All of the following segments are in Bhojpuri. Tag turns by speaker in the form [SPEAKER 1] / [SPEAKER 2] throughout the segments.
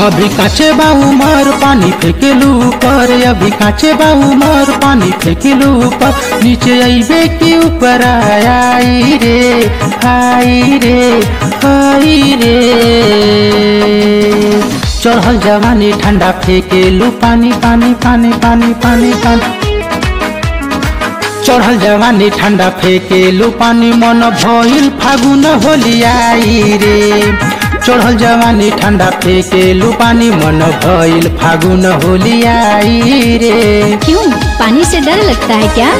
[SPEAKER 1] अभी काचे बा उमर पानी फेंकेलू ऊपर अभी काचे बा उमर पानी फेंकेलू ऊपर नीचे अइबे के ऊपर आई रे आई रे आई रे चढ़ल जवानी ठंडा फेंकेलू पानी पानी पानी पानी पानी पानी चढ़ल जवानी ठंडा फेंकेलू पानी मन भइल फागुन होलियाई रे चढ़ल जवानी ठंडा फेंकेलू पानी मन भइल फागुन होलियाई रे
[SPEAKER 2] क्यों पानी से डर लगता है क्या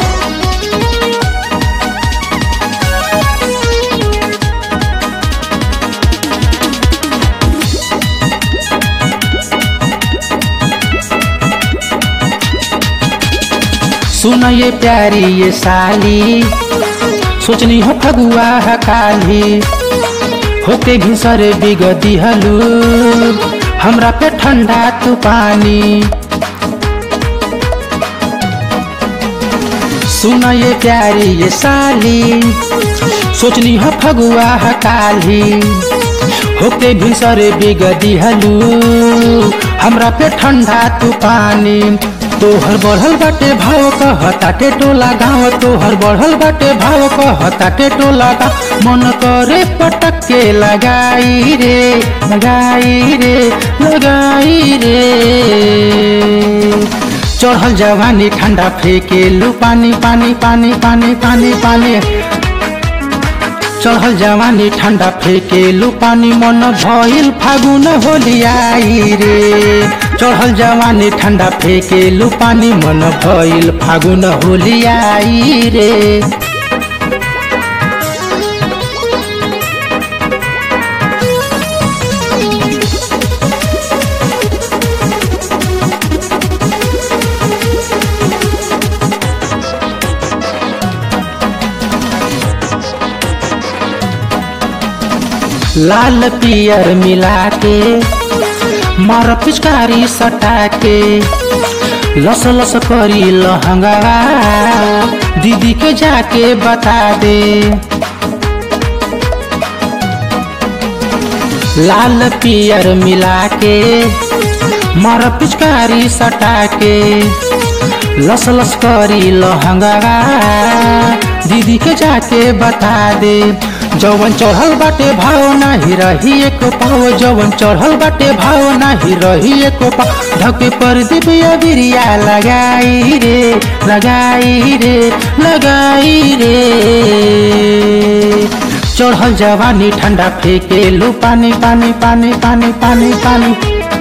[SPEAKER 1] सुन ये प्यारी ये साली सोचनी हो फगुआ है काली होके घिसरे बिगदी हलू हमरा पे ठंडा तू पानी सुन ये प्यारी ये साली सोचनी हो फगुआ है काली होके भीसरे बिगदी हलू हमरा पे ठंडा तू पानी तोहर बढ़ल बाटे भाव कहताटे टोला गाँव तोहर बढ़ल बाटे भाव कहताटे टोला गाँव मन करे पटक के लगाई रे लगाई रे लगाई रे चढ़ल जवानी ठंडा फेंकेलू पानी पानी पानी पानी पानी पानी चढ़ल जवानी ठंडा फेंकेलू पानी मन भइल फागुन होलियाई रे चढ़ल जवानी ठंडा फेंकेलू पानी मन भइल फागुन होलियाई रे लाल पियर मिला के मार पिचकारी सटा के लस लस करी लहंगा दीदी के जाके बता दे लाल पियर मिला के मार पिचकारी सटा के लस लस करी लहंगा दीदी के जाके बता दे जवन चढ़ल बाटे भाव नाही रही एक पाव जवन चढ़ल बाटे भाव नाही रही एक पाव धके पर दिव्य बिरिया लगाई रे लगाई रे लगाई रे चढ़ल जवानी ठंडा फेंकेलू पानी पानी पानी पानी पानी पानी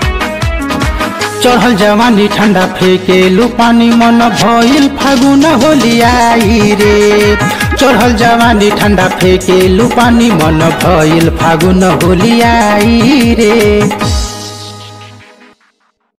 [SPEAKER 1] चढ़ल जवानी ठंडा फेंकेलू पानी मन भइल फागुन होलियाई रे चढ़ल जवानी ठंडा फेंकेलू पानी मन भइल फागुन होलियाई रे